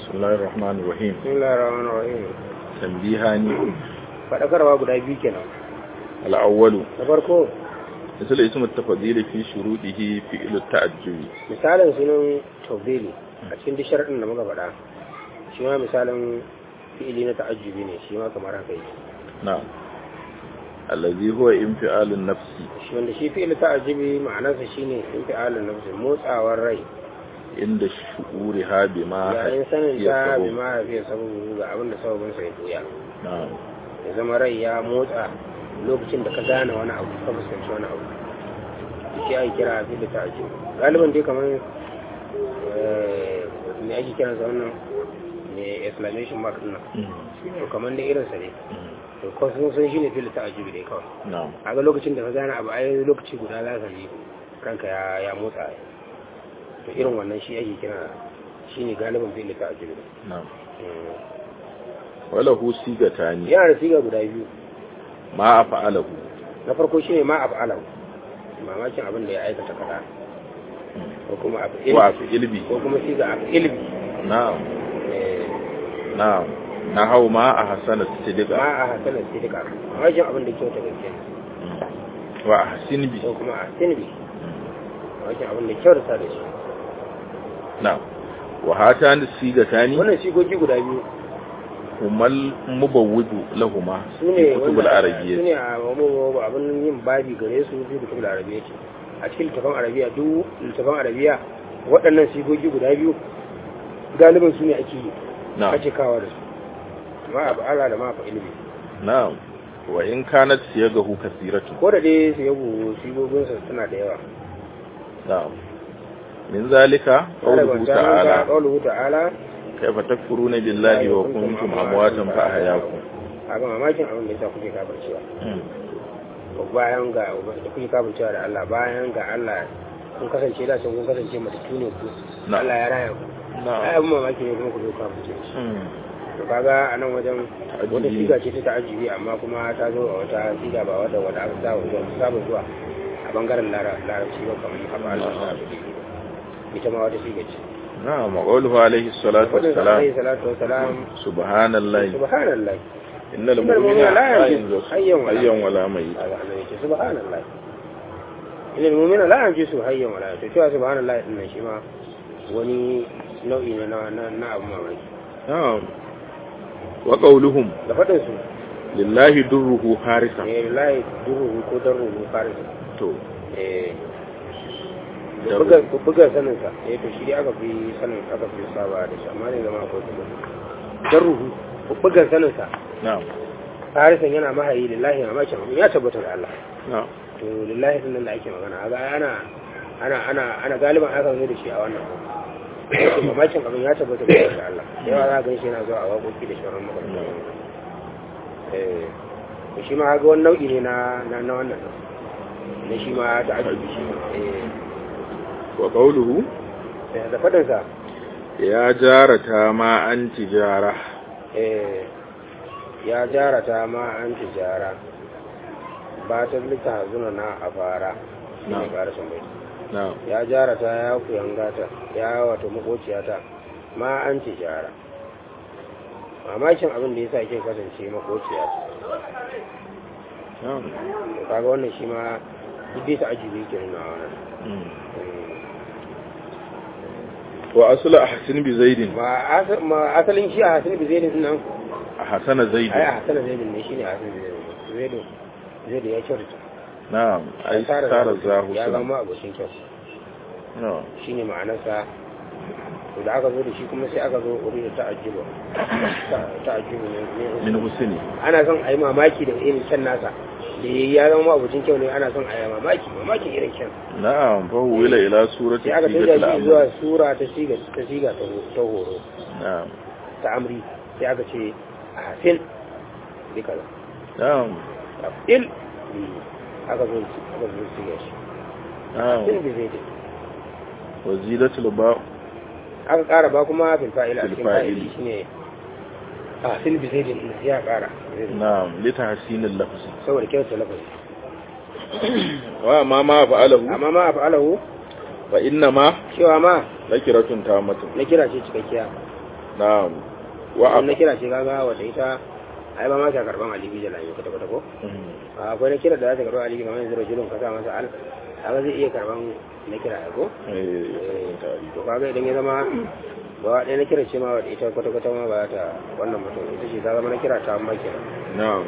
بسم الله الرحمن الرحيم bismillahir rahmanir rahim تنبيهان fadakarwa guda biyu kenan الأول da farko مثل اسم التفضيل في شروطه فعل التعجب misalin sunan tawbili a cikin duk sharadin da muka faɗa shi ma misalin fi'ili na ta'ajjubi ne shi ma kamar haka yake نعم الذي هو انفعال النفس shi wanda shi fi'ili ta'ajjubi ma'anarsa shine infi'alun nafsi motsawar rai عند شعورها بما yayin sanin هي ta سبب. bi ma fiye sababu ga abin da sababin sa ya doya نعم ya zama rai ya motsa lokacin da ka gane wani abu ka fuskanci wani abu shi ake kira fi'ili ta'ajjubi galiban dai kamar eh, me ake kiransa wannan me exclamation mark din nan مم. to kamar da irinsa ne مم. to ko sun san shine fil ta'ajjubi dai kawai نعم a ga lokacin da ka gane abu ai lokaci guda za ka ji kanka ya ya motsa ai. to irin wannan shi ake kira shine galibin fil ta'ajjubi نعم Mm. وله صيغتان yana da siga guda biyu ما أفعله na farko shine ma af'alahu mamakin abin da ya aikata kaza ko kuma abu ilmi وأفعل به ko kuma siga abu ilmi نعم eh, نعم نحو ما أحسن الصدق ma a hasanar sidika mamakin abin da kyauta gaske مم. وأحسن به ko kuma a sinbi mamakin abin da kyauta da shi نعم وهاتان الصيغتان wannan sigogi guda biyu هما المبوب لهما su في ne كتب su العربية ne a mamu abin yin babi gare su fi kutubul arabiya ce a cikin littafin arabiya duk littafin arabiya waɗannan sigogi guda biyu galibin su ne ake yi نعم ake kawa da su ma abu ala da ma fa ilimi نعم وإن كانت صيغه كثيرة ko da dai su yabo sigoginsa suna da yawa نعم من ذلك قوله تعالى qawluhu ta'ala كيف تكفرون بالله وكنتم أمواتا فأحياكم a ga mamakin abin da yasa kuke kafircewa مم. bayan ga da kuke kafircewa da Allah bayan ga Allah kun kasance da can kun kasance matattu ne ku نعم Allah ya raya ku ai نعم abin mamaki ne kuma ku zo kafirce shi مم. to kaga a nan wajen wata Ta'ajjubi. siga ce ta ta'ajibi amma kuma ta zo a wata siga ba wadda wadda aka saba zuwa saba zuwa a bangaren lara- larabci ba kamar haka Allah ta abu ita ma wata siga ce نعم وقوله عليه الصلاة fadin sa alaihi والسلام salatu wassalam سبحان الله subhanallah إن المؤمن لا ينزل حيا ولا حيا ولا ميت kaga annabi ce subhanallah ilal mu'mina la yanjisu hayyan wala to cewa subhanallah din nan shi ma wani nau'i ne na na na abu mamaki نعم وقولهم da fadin su لله دره حارسا ne lillahi duhu ko darruhu farisa تو eh da Darru. buga buga sanin sa eh to shi dai aka fi sanin aka fi saba da shi amma ne zama ko kuma darruhu buga sanin sa نعم farisan yana mahayi lillahi mamakin ya tabbata da Allah نعم to lillahi din nan da ake magana ga ana ana ana ana galiban aka zo da shi a wannan to mamakin abin ya tabbata da Allah da yawa za ka ganshi yana zuwa a waƙoƙi da shawarar makarantar eh to shi ma ga wani nau'i ne na na na wannan na shi ma ta ajibi shi eh وقوله da fadin sa يا جارتا ما أنت جارة eh ya jarata ma an tijara ba ta lita zuna na a fara shi ne Na'am. ƙarashin bai نعم ya jarata ya kuyangata ya wato makociyata ma an ci jara mamakin abin da ya sa ke kasance makociya نعم to kaga wannan shi ma duk dai ta ajiye ke nuna wannan مم. Mm. وأصل أحسن بزيد ma asa- ma asalin shi a hasan bizaidin nan أحسن زيد ai a hasan zaidin ne shine a hasan bizaidin zaidu zaidu ya kyautata نعم أي سار الزاهو ya سلام zama abocin kyau نعم shine ma'anarsa to da aka zo da shi kuma sai aka zo uri da ta'ajjuba ta'ajjuba ne من حسني ana son a yi mamaki da irin kyan nasa da ya zama abucin kyau ne ana son a yi mamaki mamakin irin kyan نعم فهو إلى إلى سورة sai aka سيدة canja shi zuwa الأمر sura ta siga ta siga ta ho- ta horo نعم ta amri sai aka ce a hasin bi kaza نعم a il bi aka zo aka zo siga shi نعم hasin bi zai وزيدة الباء aka kara ba kuma fil fa'ila a Fil cikin fa'ili. fa'ili shine a hasin bi zai ya kara نعم لتحسين اللفظ saboda kyauta lafazi وما ما فعله amma ma a fa'alahu فإنما cewa ma نكرة تامة na kira ce cikakkiya na'am wa wannan kira ce kaga wata ita ai ba ma ta karban alibi da lami kwata kwata ko a akwai na kira da za ta karban alibi kamar yanzu rajulun ka sa masa al kaga zai iya karban na kira ai ko eh to kaga idan ya zama ba ɗaya na kira ce ma wadda ita kwata kwata ma ba ta wannan mutum ita ce ta zama na kira ta amma kenan na'am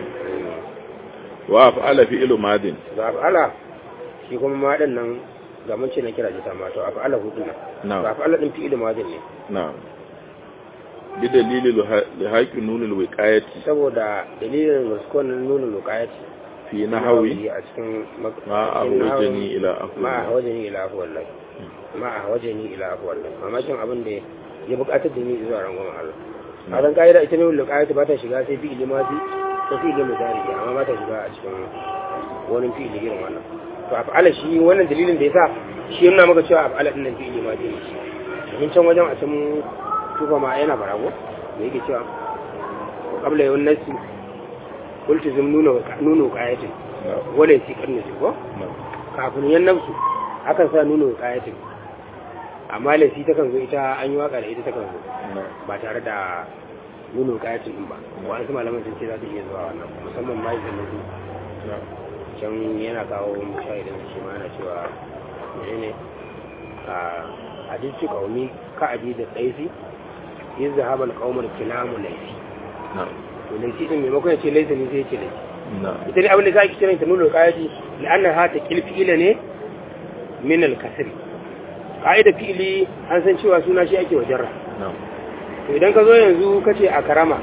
wa fa'ala fi'lu madin ga af'ala shi kuma ma din nan ga mun ce na kira ce ta ma to af'ala hudu nan na'am ga af'ala din fi'il madin ne na'am bi dalili lihaqi nunul wiqayati saboda dalilin wasu nuna lokayati fi nahwi a cikin mak- ma cikin nahawi. ahwajani ila afwa ma a wajeni ila afu wallahi ma a wajeni ila afu wallahi mamakin abin da ya bukatar da ni zuwa rangwamen Allah a ran ka'ida ita ne wanda ka'ida ba ta shiga sai fi'ili mazi ko fi'ili mudari amma ba ta shiga a cikin wani fi'ili irin wannan to a fa'ala shi wannan dalilin da yasa shi yana maka cewa a fa'ala din nan fi'ili mazi ne shi domin can wajen a can tufa ma yana barago da yake cewa qabla yawan nasi qultu zum nuna nuna qayatin wala yasi karni ko kafin yan nafsu akan sa nuna qayatin amma laifi ta kan zo ita an yi waka da ita ta kan zo ba tare da nuna qayatin din ba wa'ansu malaman sun ce za ta iya zuwa wannan musamman ma idan na can yana kawo mushahidin shi ma yana cewa menene a hadisi kaumi ka abi da tsaisi yin zahabar kaumar kilamu laifi to laifi din maimakon ya ce laifi ne sai ya ce laifi ita ne abin da za ki kiran ta nuna kayati la'anna ha ta kilfi ila ne min al-kasr ka'ida fi'ili an san cewa suna shi ake wajen to idan ka zo yanzu ka ce a karama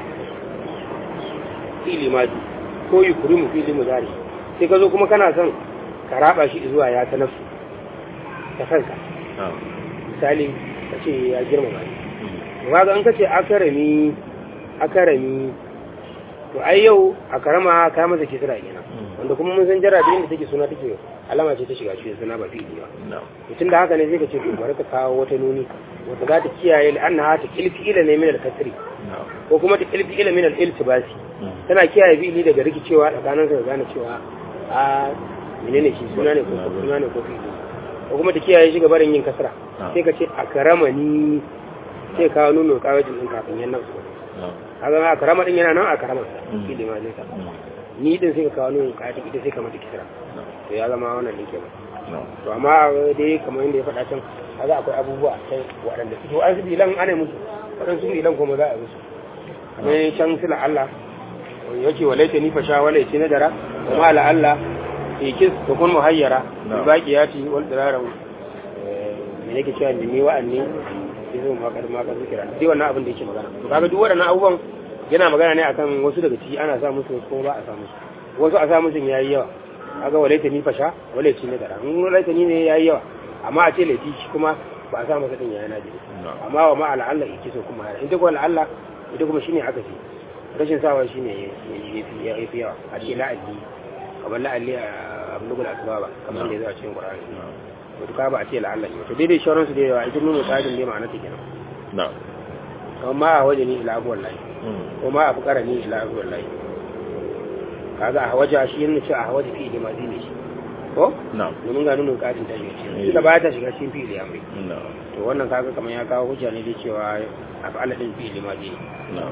fi'ili ma ko yukurimu fi'ili mudari sai ka zo kuma kana son ka raba shi zuwa ya ta nafsu ta kanka misali ka ce ya girmama ni kaga in ka ce akarami akarami to ai yau a karama ka masa kisra kenan wanda kuma mun san jarra da inda take suna take alama ce ta shiga cikin suna ba fi'ili ba mutum da haka ne zai ka ce to bari ka kawo wata nuni wanda za ta kiyaye la'anna ta kilfi ila ne min al-kasri ko kuma ta kilfi ila min al-iltibasi tana kiyaye fi'ili daga rikicewa tsakanin sa gane cewa a menene shi suna ne ko suna ne ko fi'ili ko kuma ta kiyaye shi ga barin yin kasra sai ka ce a karama ni sai kawo nuno kawajin din kafin yan nan kaga ma karama din yana nan a karama shi da ma zai ka ni din sai ka kawo nuno kawajin ita sai ka mata kisra to ya zama wannan ne kenan to amma dai kamar yadda ya faɗa can kaga akwai abubuwa sai waɗanda su to an su bilan ana musu waɗansu bilan kuma za a yi musu kamar can sila Allah yake walaita ni fasha wala yace nadara kuma ala Allah ikis to kun muhayyara baqiyati wal dirara me yake cewa ni wa'anni yanzu ma kar ma kar zikira dai wannan abin da yake magana to kaga duk waɗannan abubuwan yana magana ne akan wasu daga ciki ana sa musu ko ba a sa musu wasu a sa musu yayi yawa kaga walaita ni fasha wala yace nadara in walaita ni ne yayi yawa amma a ce laifi shi kuma ba a sa masa din yayi najiri amma wa ma ala Allah yake so kuma in ta ko ala Allah ita kuma shine aka ce rashin sawa shi ne ya fi yawa a ce la'alli kamar la'alli a abulugul asbaba kamar da ya zo a cikin qur'ani to ka ba a ce la'alla ne to daidai shauran su da yawa ita nuna tsarin ne ma'ana ta kenan na'am kamar ma a waje ni ila abu wallahi ko ma a fukara ni ila abu wallahi kaga a waje shi yana cewa a waje fi ma ne shi ko na'am domin ga nuna katin ta shiga cikin ita ba ta shiga cikin fi'ili amri na'am to wannan kaga kamar ya kawo hujja ne dai cewa a fa'ala din fi'ili ma ne na'am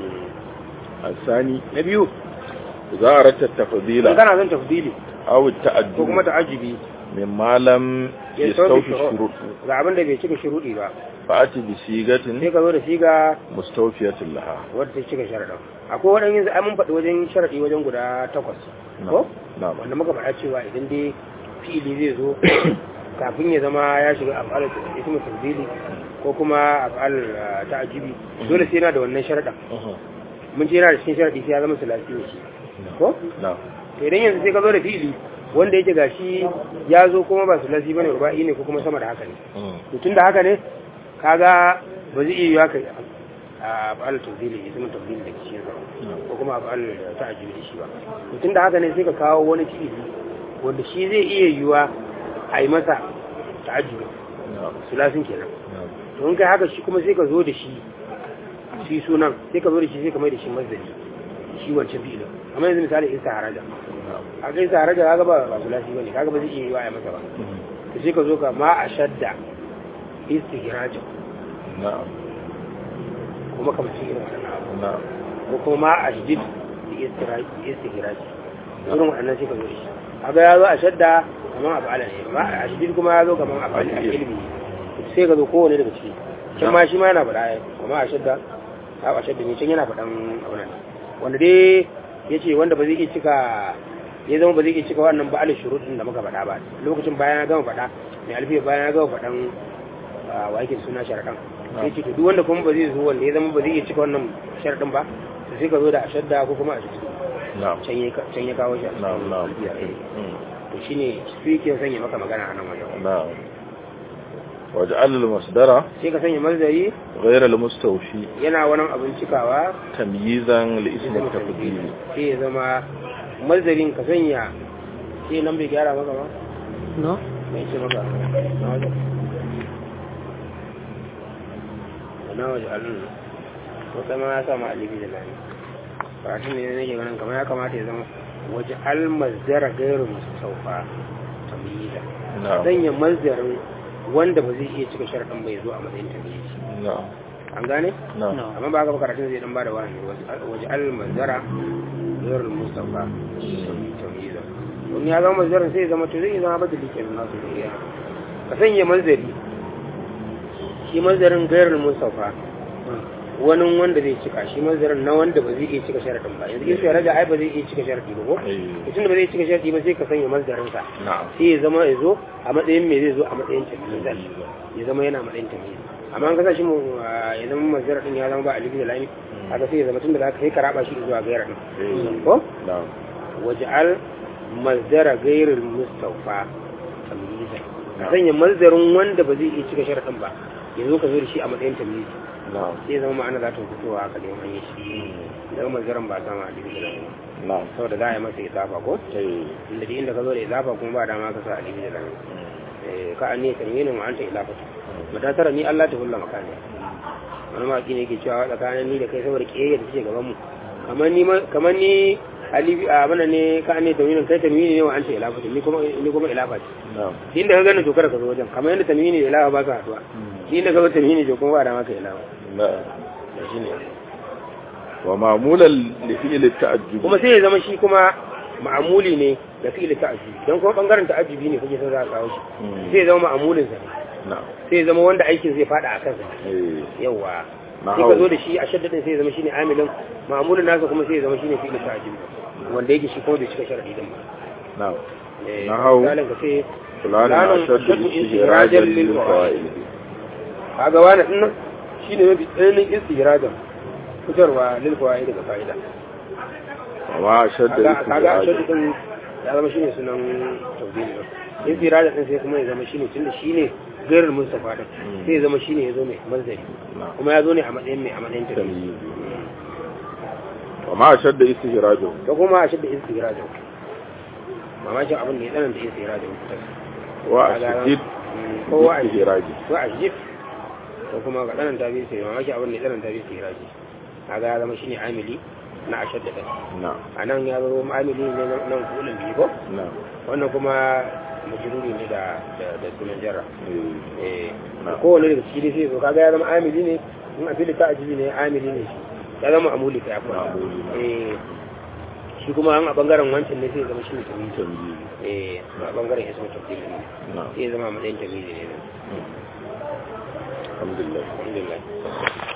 الثاني na biyu إذا أردت التفضيل in kana son tafdili أو ko التأدب kuma ta'ajibi مما لم ya يستوفي sauke الشروط ga abin da bai cika shuruɗi ba فأتي sai بصيغة ka zo da siga مستوفية لها wadda ta cika sharaɗin akwai waɗannan yanzu ai mun faɗi wajen sharaɗi wajen guda takwas ko نعم wanda muka faɗa cewa idan dai fi'ili zai zo kafin ya zama ya shiga af'al ismu tafdili ko kuma af'al ah, ta'jibi dole sai yana da wannan sharaɗin mun ce yana da cikin sharaɗi sai ya zama sulasi ne shi ko نعم to idan yanzu sai ka zo da fi'ili wanda yake gashi ya zo kuma ba sulasi bane ruba'i ne ko kuma sama da haka ne to tunda haka ne kaga ba zai iya yiwa ka a fa'al tafdili ismin tafdili da cikin sa ko kuma a fa'al ta'ajjubi da shi ba to tunda haka ne sai ka kawo wani fi'ili wanda shi zai iya yiwa a yi masa ta'ajjubi نعم sulasin kenan نعم to in kai haka shi kuma sai ka zo da shi shi sunan sai ka zo da shi sai ka mai da shi mazdari shi wancan fi'ilin amma yanzu misali isa haraja a kai isa haraja kaga ba ba sulasi bane kaga ba zai iya yiwa a yi masa ba to sai ka zo ka ma a shadda istihrajin نعم kuma kamar cikin irin waɗannan abu na'am ko kuma ma a shidid da istihiraji irin waɗannan sai ka zo da shi kaga ya zo a shadda kamar a fa'ala ne amma a shidid kuma ya zo kamar a fa'ala a ilmi sai ka zo kowane daga ciki can ma shi ma yana faɗa ya kuma a shadda a a shadda ne can yana faɗan abu nan wanda dai ya ce wanda ba zai iya cika ya zama ba zai iya cika wannan ba'al shurutun da muka faɗa ba lokacin bayan ya gama faɗa mai alfiya bayan ya gama faɗan a wa yake suna sharaɗan sai ce to duk wanda kuma ba zai zo wanda ya zama ba zai iya cika wannan sharaɗin ba to sai ka zo da ashadda ko kuma a jiki na'am can ya can ya kawo shi a cikin na'am na'am alfiya ɗin. Mm. to shine su yake sanya maka magana a nan wajen na'am waj'al al-masdara sai ka sanya mazdari ghayr al-mustawfi yana wani abin cikawa tamyizan li ism at-tafdil sai ya zama mazdarin ka sanya sai nan bai gyara maka ba no mai ce maka na wajen na wajen alun wata ma ya sama alibi da lani karatun ne nake ganin kamar ya kamata ya zama waje almazdara gairu masu saufa tamyiza na'am sanya mazdarin wanda ba zai iya cika sharaɗin bai zo a matsayin tamyizi na'am an gane na'am amma ba haka ba karatun zai dan bada wani waje almazdara gairu mustafa tamyiza wani ya zama mazdarin sai ya zama to zai zama badali kenan nasu da iya ka sanya mazari shi mazarin gairar mustafa wani wanda zai cika shi mazarin na wanda ba zai iya cika sharadin ba yanzu in sai raja ai ba zai iya cika sharadi ba ko eh mutum da ba zai cika sharadi ba sai ka sanya mazarin sa na'am sai ya zama ya zo a matsayin me zai zo a matsayin tamyiz ya zama yana matsayin tamyiz amma an kasa shi mu ah, ya zama mazarin din ya zama ba alifi da lami haka sai ya zama tun da zaka kai ka raba shi zuwa gairar din eh ko na'am waj'al mazdara ghairil mustafa tamyizan ka sanya mazdarin wanda ba zai iya cika sharadin ba yanzu ka zo da shi a matsayin tamyiz na'am sai zama ma'ana za ta fitowa haka da an yi shi daga mazdarin ba sama a alibi da lami na'am saboda za a yi masa izafa ko eh inda duk inda ka zo da izafa kuma ba dama ka sa alibi da lami Eh, ka an ne tamyinin wa anta ilafata mata tara ni Allah ta hulla makani wani maki ne ke cewa tsakanin ni da kai saboda kiyayya da take gaban mu kamar ni ma- kamar ni alibi a bana ne ka ne taminin kai tamini ne wa anta ilafata ni kuma ni kuma ilafa ce na'am shi inda ka gani to kada ka zo wajen kamar yadda tamini da ilafa ba su haduwa shi inda ka zo tamini to kuma ba da maka ilafa na'am da shi ne wa ma'mulan li fi'l at-ta'ajjub kuma sai ya zama shi kuma ma'amuli ne da fi'il ta'ajjubi don kuma bangaren ta'ajjubi ne kake son za ka kawo shi Mm. sai ya zama ma'amulin sa ne na'am sai ya zama wanda aikin zai fada a kansa eh yawa Na sai hau. ka zo da shi a shaddadin sai ya zama shine amilin ma'amulin nasa kuma sai ya zama shine fi'il ta'ajjubi wanda yake shi kuma bai cika sharadi din ba na'am Eh, Na hau. misalin ka ce fulanun fulanun ashaddu ashaddu istihrajan istihrajan lil lil fawaid kaga wani din nan shine mafi tsananin istihrajan fitarwa lil fawaid daga fa'ida wa ma ashaddu kaga kaga a istihrajan shaddadin ya zama shine sunan tawdili din istihrajan din sai kuma ya zama shine tunda shine gairar mustafa din Mm. sai ya zama shine ya zo mai manzari na'am kuma ya zo ne a matsayin mai a matsayin tafi tamyiz wa ma ashaddu istihrajan da kuma a shadda istihrajan mamakin abin da ya tsananta istihrajan wa ashaddu kowa a istihrajan ko a jif ko kuma ga tsananta bi sai mamaki abin da ya tsananta bi sai raji kaga ya zama shine amili na ashad da na'am a nan ya zama amili ne na- nan kulun biyu ko na'am wannan kuma majruri ne da da da sunan jarra eh eh Na'am. kowane daga ciki dai sai so kaga ya zama amili ne in a fili ta ajibi ne amili ne shi ya zama amuli ka yafi wannan. Ma'amuli, na'am. eh shi kuma an a bangaren wancan ne sai ya zama shi ne tamyiz tamyiz eh a bangaren ismu tafdil ne na'am sai ya zama a matsayin tamyiz ne alhamdulillah alhamdulillah